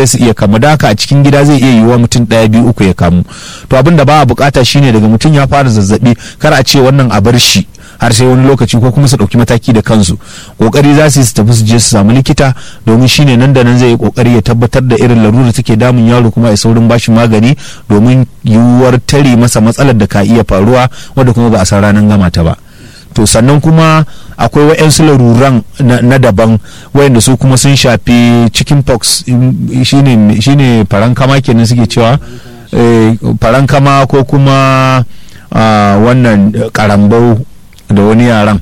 ɗaya su iya kamu da haka a cikin gida zai iya yiwuwa mutum ɗaya biyu uku ya kamu to abin da ba a bukata shine daga mutum ya fara zazzabi kar a ce wannan a bar shi har sai wani lokaci ko kuma su ɗauki mataki da kansu kokari za su yi su tafi su je su samu likita domin shine nan da nan zai yi kokari ya tabbatar da irin larura take damun yaro kuma ya saurin bashi magani domin yiwuwar tare masa matsalar da ka iya faruwa wadda kuma ba a san ranar gama ta ba to sannan kuma akwai wa'yansu laruran na daban wayanda su kuma sun shafi chicken pox shine shine farankama kenan suke cewa farankama ko kuma wannan karambau da wani yaran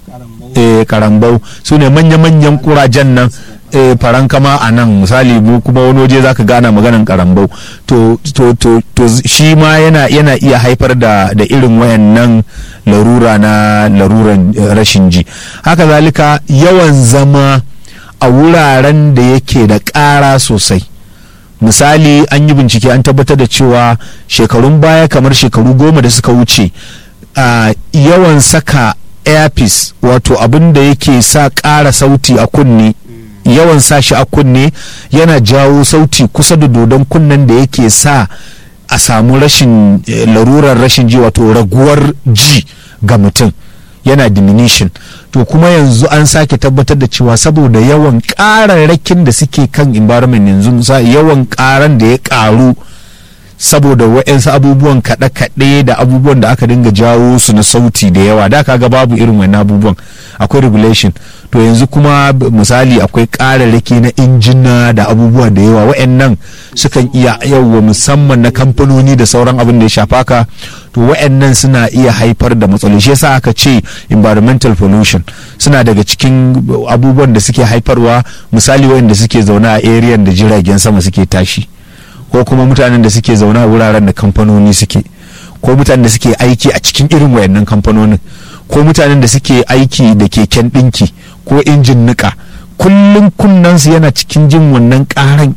karambau su ne manya-manyan kurajen nan faran kama a nan misali mu kuma wani waje zaka gana maganan karambau to to to to shi ma yana yana iya haifar da da irin wayannan larura na laruran rashin ji haka zalika yawan zama a wuraren da yake da ƙara sosai misali an yi bincike an tabbatar da cewa shekarun baya kamar shekaru goma da suka wuce uh, yawan saka airpiece wato abin da yake sa ƙara sauti a kunne yawan sa shi a kunne yana jawo sauti kusa da dodon kunnen da yake sa a samu rashin eh, larurar rashin ji wato raguwar ji ga mutum yana diminution to kuma yanzu an sake tabbatar da cewa saboda yawan ƙararrakin da suke kan environment yanzu yawan ƙaran da ya ƙaru saboda wa'yansu abubuwan kaɗe-kaɗe da abubuwan da aka dinga jawo su na sauti da yawa da kaga babu irin wani abubuwan akwai regulation to yanzu kuma misali akwai ƙararraki na injina da abubuwa da yawa wa'yannan sukan iya yawa musamman na kamfanoni da sauran abin da ya shafa ka to wa'yannan suna iya haifar da matsaloli shi yasa aka ce environmental pollution suna daga cikin abubuwan da suke haifarwa misali wa'yanda suke zaune a area da jiragen sama suke tashi ko kuma mutanen da suke zaune a wuraren da kamfanoni suke ko mutanen da suke aiki a cikin irin wayannan kamfanonin ko mutanen da suke aiki da keken ɗinki ko injin niƙa kullum kunnansu yana cikin jin wannan ƙaran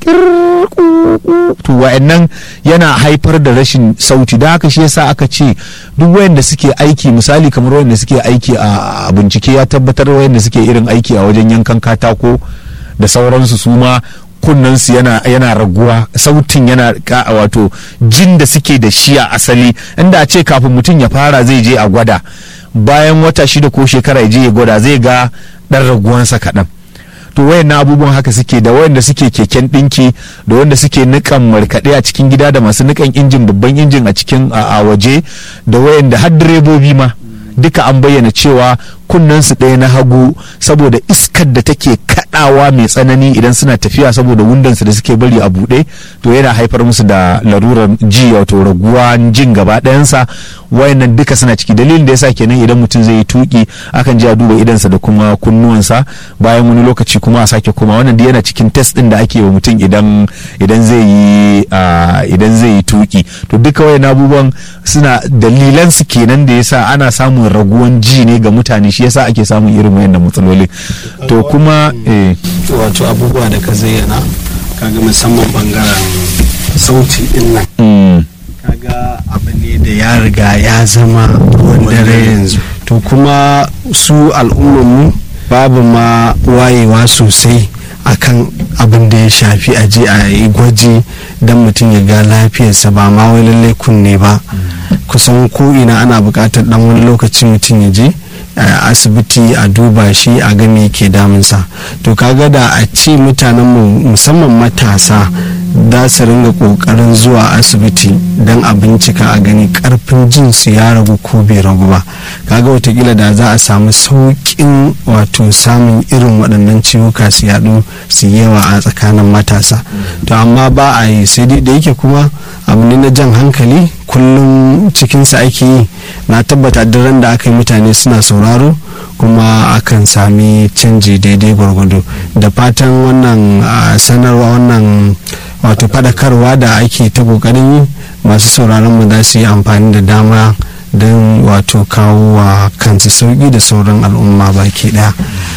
to wayannan yana haifar da rashin sauti da haka shi yasa aka ce duk wayanda suke aiki misali kamar wayanda suke aiki a bincike ya tabbatar wayanda suke irin aiki a wajen yankan katako da sauransu su ma kunnensu yana yana raguwa sautin yana ka wato jin da suke da shi a asali inda a ce kafin mutum ya fara zai je a gwada bayan wata shida ko shekara ya je ya gwada zai ga dan raguwansa kaɗan to wayannan abubuwan haka suke da wayanda suke keken ɗinki da wanda suke nikan markaɗe a cikin gida da masu nikan injin babban injin a cikin a waje da wayanda har direbobi ma duka an bayyana cewa kunnensu ɗaya na hagu saboda iskar da take kaɗawa mai tsanani idan suna tafiya saboda wundansu da suke bari a buɗe to yana haifar musu da larurar ji wato raguwa jin gaba ɗayansa wayannan duka suna ciki dalilin da yasa kenan idan mutum zai yi tuki akan ji a duba idansa da kuma kunnuwansa bayan wani lokaci kuma a sake kuma wannan yana cikin test ɗin da ake wa mutum idan idan zai yi idan zai yi tuki to duka wayannan abubuwan suna dalilan su kenan da yasa ana samun raguwan ji ne ga mutane shi yasa ake samun irin wayannan matsaloli to kuma eh wato abubuwa da ka zayyana kaga musamman bangaren sauti din nan kaga abu ne da ya riga ya zama ruwan dare yanzu to kuma su al'ummarmu babu ma wayewa sosai akan abin da ya shafi a je a yi gwaji don mutum ya ga lafiyarsa ba ma wai lallai kunne ba kusan ko ina ana buƙatar dan wani lokaci mutum ya je asibiti a duba shi a ga me ke damunsa to kaga da a ce mutanen mu musamman matasa za su ringa kokarin zuwa asibiti don a bincika a gani karfin jin su ya ragu ko bai ragu ba kaga watakila da za a samu sauƙin wato samun irin waɗannan ciwuka su yaɗu su yawa a tsakanin matasa to amma ba a yi sai da yake kuma abu ne na jan hankali kullum cikinsa ake yi na tabbata daren da aka yi mutane suna sauraro kuma akan sami canji daidai gwargwado da fatan wannan sanarwa wannan wato fadakarwa da ake ta kokarin yi masu sauraron mu za su yi amfani da dama don wato kawo wa kansu sauki da sauran al'umma baki daya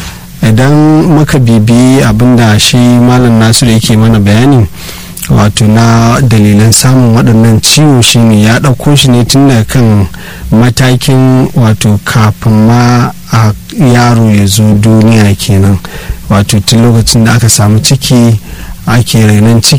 idan muka bibi abinda shi malam nasiru yake mana bayani wato na dalilan samun waɗannan ciwo shine ya ɗauko shi ne tun daga kan matakin wato kafin ma a yaro ya zo duniya kenan wato tun lokacin da aka samu ciki ake rainon ciki